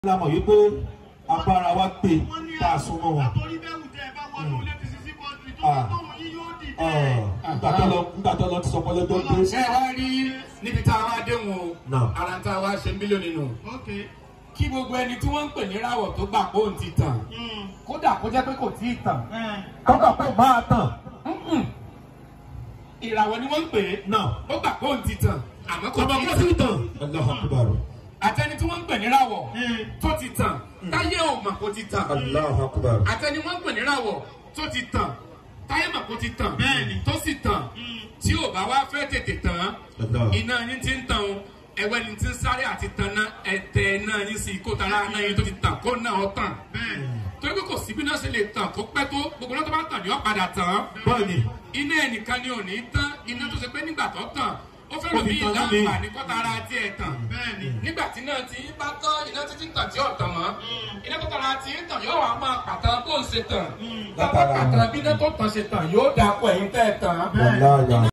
la mọ̀ wípé agbára wa pé wọ́n ní tá a súnmọ́ wọn. àtòrí bẹ́ẹ̀ tẹ́ ẹ bá wọnú létí sísí kọ́ńtì tó Ah. tó tóun yín yóò dìde. Ọ̀, nígbà tó lọ nígbà tó lọ ti sọ pé lọ́jọ́ dé. ṣé ẹ wá rí níbi tá a wá dé wọn o Náà. ara tá a wá ṣe mílíọ̀nù nù ok kí gbogbo ẹni tí wọ́n ń pè ní ráwọ̀ tó gbà pé òun ti tàn Mm. kódà kó jẹ́ pé kò tí ì tàn Eh. kọ́kọ́ pé máa tàn Mm-mm. ìràwọ̀ ni wọ́n ń pè é náà. ó gbà pé òun ti tàn àmọ́ kò ọmọ tí kó ì sí tàn tàn. Allahu Akbar. àtẹni tí wọ́n ń pè ní ráwọ̀ Eh. tó ti tàn táyé ò mọ̀ kó ti tàn Allahu Akbar. àtẹni wọ́n ń pè ní ráwọ̀ tó ti tàn táyé mọ̀ kó ti tàn Bẹ́ẹ̀ni. tó sì tàn tí ò bá wá fẹ́ tètè tàn Allah. iná yín ti ń tàn o ẹwẹ́ ni ti ń sáré àti tan náà ẹ̀tẹ̀ náà yín sí kó tara náà yín tó ti tàn kó náà ó tàn bẹ́ẹ̀ torí pé kò sí bí náà ṣe lè tàn kó pẹ́ tó gbogbo náà tó bá tàn ní ó padà tàn Bọ́ọ̀nì. iná ẹnìkan ni ò ní tán iná tó ṣe pé nígbà tó tàn ó fẹ́ Ó lò fi bí tan náà mi. ìlànà kó tara tiẹ̀ tàn bẹ́ẹ̀ni. nígbà tí náà ti bá tán iná títí tàn tí ó tàn mọ́ iná tó tara ti ń tàn yóò wá máa pàtàn bó ń ṣe tàn Látara. pàtàn bí iná tó tàn ṣe tàn yóò dáa pọ̀ ẹ̀yin tẹ́ ẹ̀ tàn Wallahi.